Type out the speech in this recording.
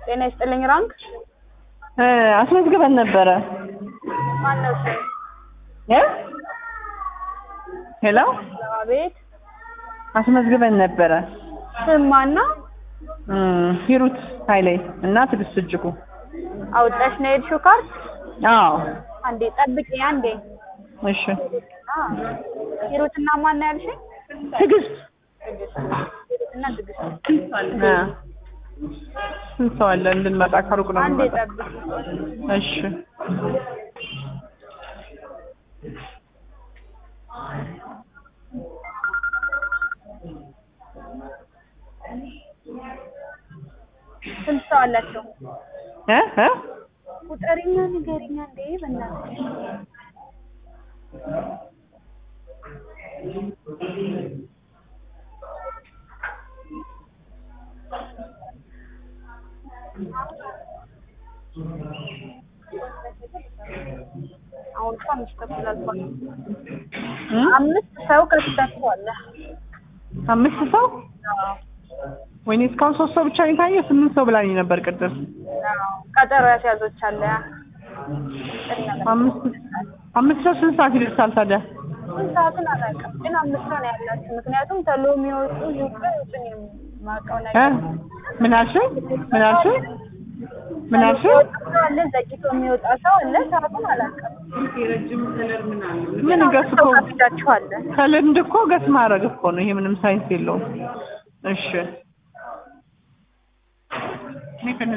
ጤና ይስጥልኝ ራንክ አስመዝግበን ነበረ። ማነው ስም? እ ሄሎ አቤት አስመዝግበን ነበረ። ስም ማነው? እም፣ ሂሩት ኃይሌ እና ትዕግስት እጅጉ። አውጣሽ ነው የሄድሽው ካርድ? አዎ አንዴ ጠብቂ አንዴ። እሺ። አ ሂሩትና ማን ነው ያልሽኝ? ትዕግስት እና ትዕግስት አ ስንት ሰው አለ እንድንመጣ ከሩቅ ነው አንዴ የምንመጣ። ጠብቂ። እሺ ስንት ሰው አላቸው? እ እ ቁጠሪኛ ንገሪኛ እንዴ በእናትሽ። አሁን እኮ አምስት ተኩል አልፏል። እ? አምስት ሰው ከስተቱ አለ። አምስት ሰው ወይኔ እስካሁን ሶስት ሰው ብቻ ነው የታየው። ስምንት ሰው ብላኝ ነበር ቅድም። አዎ፣ ቀጠሮ ያስያዞች አለ። አምስት አምስት ሰው ስንት ሰዓት ይደርሳል ታዲያ? ስንት ሰዓትን አላውቅም፣ ግን አምስት ሰው ነው ያላችሁ። ምክንያቱም ተሎ የሚወጡ ይውጡ ይውጡ ነው የማውቀው እ ነገር ምን አልሽኝ? ምን አልሽኝ? ምን ተሎ አልሽኝ? የሚወጣ ሰው አለ፣ ዘግይቶ የሚወጣ ሰው አለ። ሰዓቱን አላውቅም። ምን ገስ እኮ ካፍዳችኋለ ከልምድ እኮ ገስ ማድረግ እኮ ነው። ይሄ ምንም ሳይንስ የለውም። እሺ